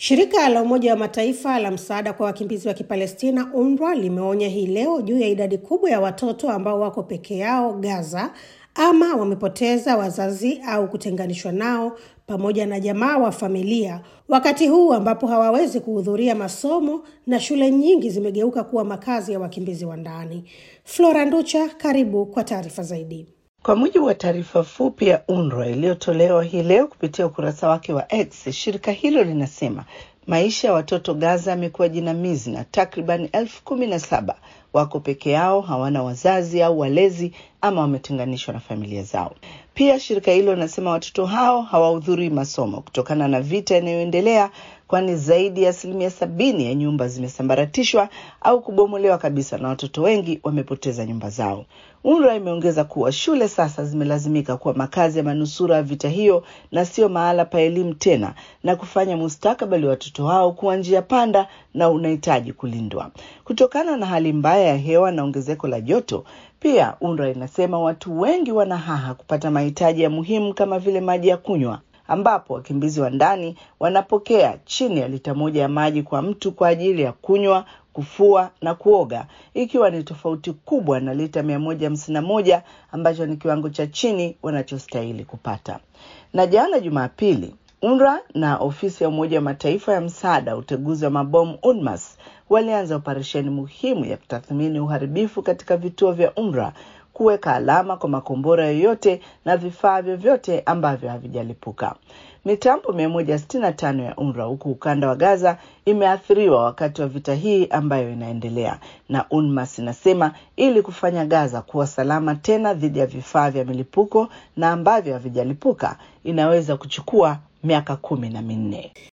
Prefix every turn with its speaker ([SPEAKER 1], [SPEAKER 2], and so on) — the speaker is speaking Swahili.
[SPEAKER 1] Shirika la Umoja wa Mataifa la msaada kwa wakimbizi wa Kipalestina, UNRWA, limeonya hii leo juu ya idadi kubwa ya watoto ambao wako peke yao Gaza ama wamepoteza wazazi au kutenganishwa nao pamoja na jamaa wa familia, wakati huu ambapo hawawezi kuhudhuria masomo na shule nyingi zimegeuka kuwa makazi ya wakimbizi wa ndani. Flora Nducha, karibu kwa taarifa zaidi.
[SPEAKER 2] Kwa mujibu wa taarifa fupi ya UNRWA iliyotolewa hii leo kupitia ukurasa wake wa X, shirika hilo linasema maisha ya watoto Gaza yamekuwa jinamizi na takriban elfu kumi na saba wako peke yao, hawana wazazi au walezi ama wametenganishwa na familia zao. Pia shirika hilo linasema watoto hao hawahudhurii masomo kutokana na vita inayoendelea, kwani zaidi ya asilimia sabini ya nyumba zimesambaratishwa au kubomolewa kabisa na watoto wengi wamepoteza nyumba zao. UNRWA imeongeza kuwa shule sasa zimelazimika kuwa makazi ya manusura ya vita hiyo na sio mahala pa elimu tena, na kufanya mustakabali wa watoto hao kuwa njia panda na unahitaji kulindwa kutokana na hali mbaya ya hewa na ongezeko la joto. Pia UNRWA inasema watu wengi wana haha kupata mahitaji ya muhimu kama vile maji ya kunywa, ambapo wakimbizi wa ndani wanapokea chini ya lita moja ya maji kwa mtu kwa ajili ya kunywa, kufua na kuoga, ikiwa ni tofauti kubwa na lita mia moja hamsini na moja ambacho ni kiwango cha chini wanachostahili kupata. Na jana Jumapili, UNRWA na ofisi ya Umoja wa Mataifa ya msaada uteguzi wa mabomu UNMAS walianza operesheni muhimu ya kutathmini uharibifu katika vituo vya UNRWA, kuweka alama kwa makombora yoyote na vifaa vyovyote ambavyo havijalipuka. Mitambo mia moja sitini na tano ya UNRWA huku ukanda wa Gaza imeathiriwa wakati wa vita hii ambayo inaendelea, na UNMAS inasema ili kufanya Gaza kuwa salama tena dhidi ya vifaa vya milipuko na ambavyo havijalipuka inaweza kuchukua miaka kumi na minne.